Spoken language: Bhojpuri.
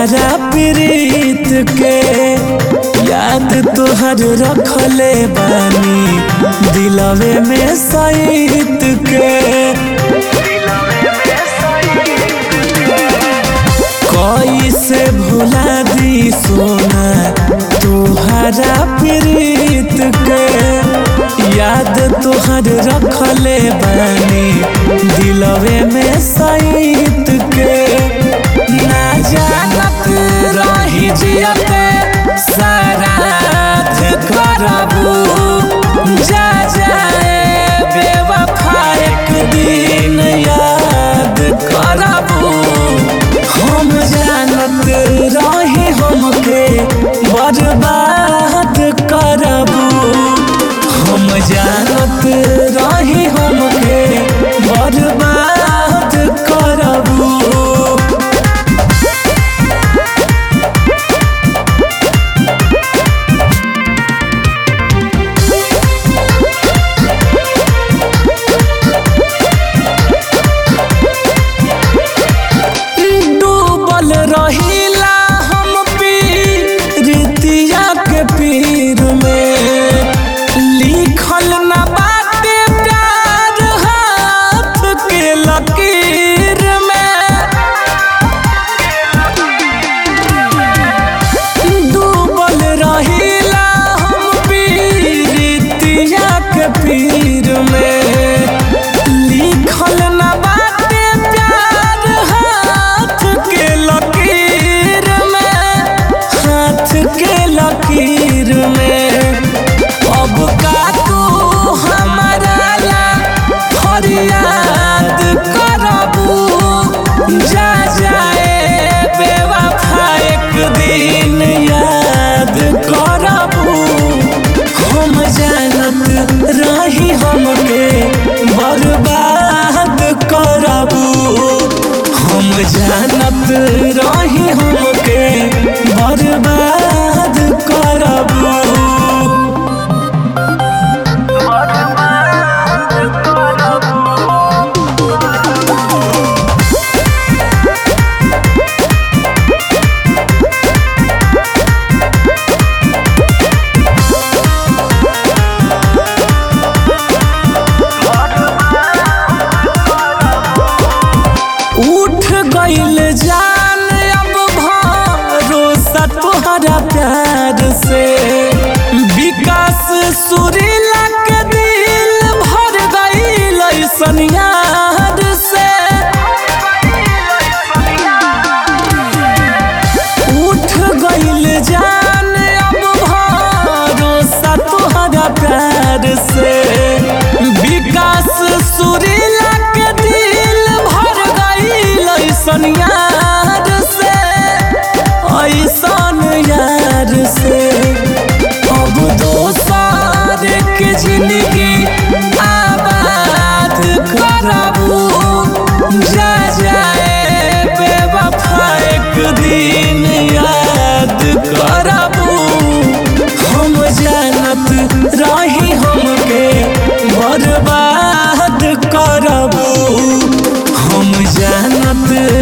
तोहरा प्रीत के याद तोहर रखले बानी दिलवे में सईत के कैसे भुला दी सोना तोहरा प्रीत के याद तोहर रखले बानी दिलवे में सईत के ना जानत रही जियते सराध करबू जा जाए बेवफा एक दिन याद करबू हम जानत रही हमके बर्बाद करबू हम जानत रही हमके बर्बाद करबू डूबल रहिला हम पीरितिया के पीर में लिखल न बाटे प्यार हाथ के लकीर में डूबल रहिला हम पीरितिया के पीर में लिखल न बाटे प्यार हाथ के लकीर में हाथ के लकीर में अब का तू हमारा ला फरियाद करबू जा जाए बेवफा एक दिन याद करबू हम जानत रही हमके बर्बाद करबू हम जानत रही हमके बर्बाद करबू उठ गईल जान अब भरोसा तोहरा प्यार से विकास सुरीला के दिल भर गईल ऐसन यार से उठ गईल जान अब भरोसा तोहरा प्यार से विकास सुरीला के दिल भर गईल ऐसन यार से ऐसन यार से अब दोसर के जिंदगी आबाद करबू जा जाए बेवफा एक दिन याद करबू हम जानत रही हमके बर्बाद करबू हम जानत